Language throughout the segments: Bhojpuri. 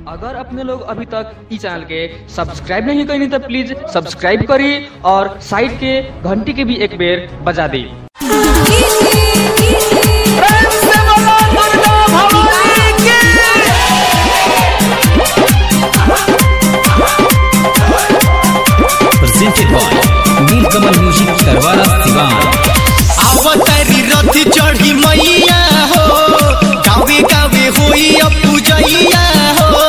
अगर अपने लोग अभी तक इस चैनल के सब्सक्राइब नहीं करें तो प्लीज सब्सक्राइब करिए और साइड के घंटी के भी एक बेर बजा दी presented by Nilkamal Music Tarwara Sivan. अवतारी रथ चढ़ी मैया हो गावे गावे होई अब पूजैया हो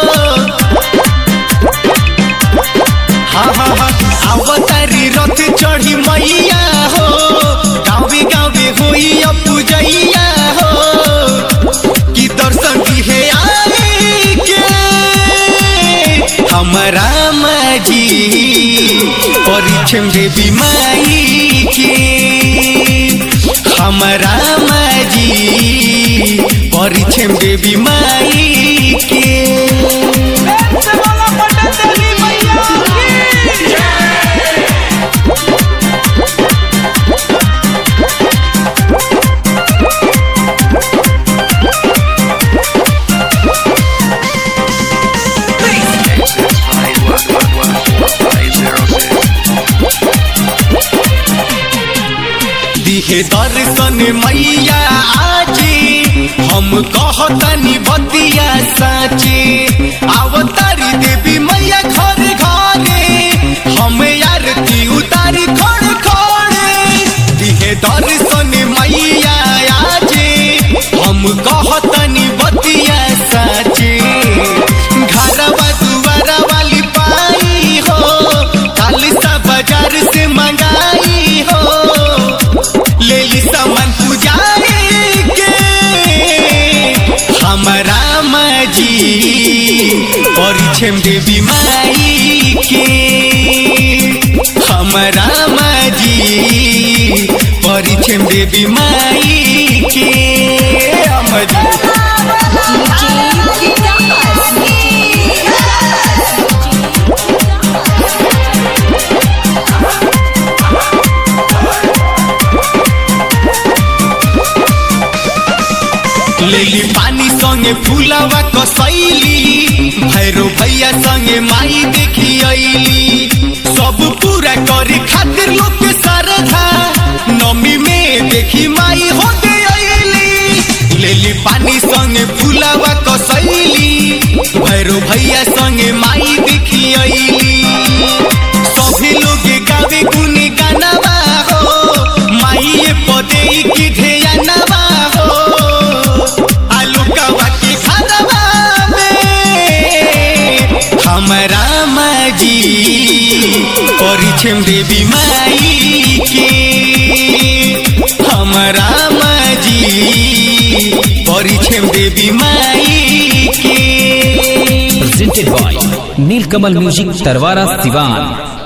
हाँ हाँ हाँ अवतारी रथ चढ़ी मैया हो गावे गावे होई अब पूजैया हो कि दर्शन दिहे आए के हमरा माजी परिछम देवी माई के हमरा माजी परिछम देवी माई के दिहे दर्शन मैया आजी हम कहतनी बतिया साची अवतारी देवी मैया घर घरे हम आरती उतारी खड़े खड़े दिहे दर्शन मैया आजी हम कहतनी बतिया साची घरवा दुआरा वाली पाई हो काली सा बाजार से मंगाई हो ले ली सामान पुजारी के हमरा माजी परिछम देवी माई के हमरा माजी परिछम देवी माई के हमजी लेली पानी संगे फूलवा कसैली भैरो भैया संगे माई देखी अइली सब पूरा करे खातिर लोग के श्रद्धा नमी में देखी माई होते अइली लेली पानी संगे फूलवा कसैली भैरो भैया संगे माई देखी अइली सभी लोग गावे गुन गानवा हो माई पदे की ढेयानवा हो आलू कवा के घरवा में हमरा माजी परिछम देवी माई के हमरा माजी परिछम देवी माई के Presented by Nilkamal Music Tarwara Sivan.